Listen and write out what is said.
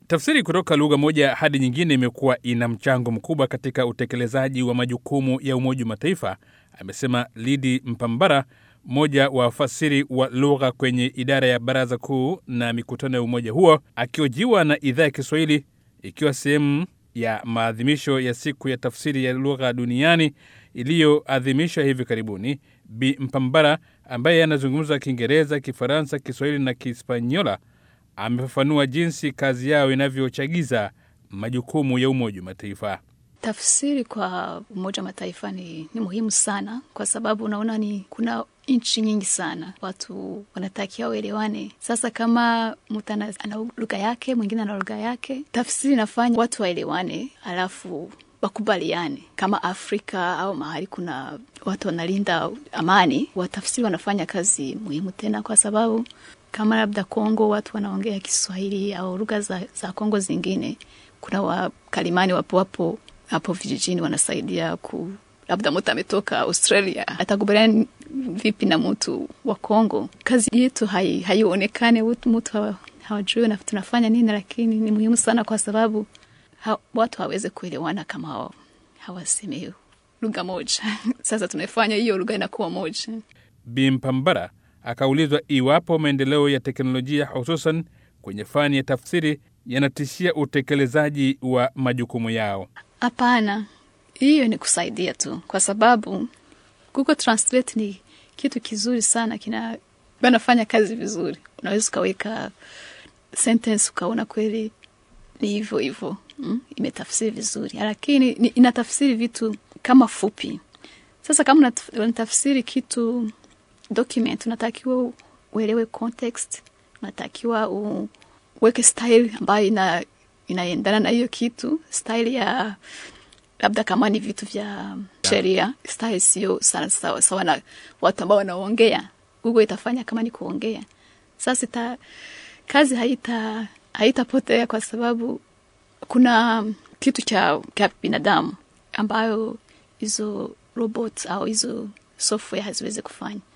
Tafsiri kutoka lugha moja hadi nyingine imekuwa ina mchango mkubwa katika utekelezaji wa majukumu ya Umoja wa Mataifa, amesema Lidi Mpambara, mmoja wa wafasiri wa lugha kwenye idara ya Baraza Kuu na mikutano ya umoja huo, akiojiwa na idhaa ya Kiswahili ikiwa sehemu ya maadhimisho ya siku ya tafsiri ya lugha duniani iliyoadhimishwa hivi karibuni. Bi Mpambara ambaye anazungumza Kiingereza, Kifaransa, Kiswahili na Kihispaniola amefafanua jinsi kazi yao inavyochagiza majukumu ya Umoja wa Mataifa. Tafsiri kwa Umoja wa Mataifa ni, ni muhimu sana kwa sababu unaona ni kuna nchi nyingi sana, watu wanatakiwa waelewane. Sasa kama mtu ana lugha yake, mwingine ana lugha yake, tafsiri inafanya watu waelewane, alafu wakubaliane. Kama Afrika au mahali kuna watu wanalinda amani, watafsiri wanafanya kazi muhimu tena, kwa sababu kama labda Kongo watu wanaongea Kiswahili au lugha za, za Kongo zingine, kuna wakalimani wapo wapo hapo vijijini wanasaidia ku labda mtu ametoka Australia atakubaliana vipi na mtu wa Kongo? Kazi yetu haionekane, hai mtu hawajui na tunafanya nini, lakini ni muhimu sana kwa sababu ha, watu hawawezi kuelewana kama hawasemi lugha moja. Sasa tunafanya hiyo lugha inakuwa moja. Bimpambara akaulizwa iwapo maendeleo ya teknolojia hususan kwenye fani ya tafsiri yanatishia utekelezaji wa majukumu yao. Hapana, hiyo ni kusaidia tu, kwa sababu Google Translate ni kitu kizuri sana, kina banafanya kazi vizuri. Unaweza ukaweka sentence ukaona kweli ni hivyo hivyo, mm? imetafsiri vizuri, lakini inatafsiri vitu kama fupi. Sasa kama unatafsiri kitu document, unatakiwa uelewe context, unatakiwa uweke style ambayo ina inaendana na hiyo kitu, style ya labda kama ni vitu vya sheria, style sio sana sawa sawa na watu ambao wanaongea. Google itafanya kama ni kuongea. Sasa ita, kazi haita haitapotea kwa sababu kuna kitu cha cha binadamu ambayo hizo robot au hizo software haziwezi kufanya.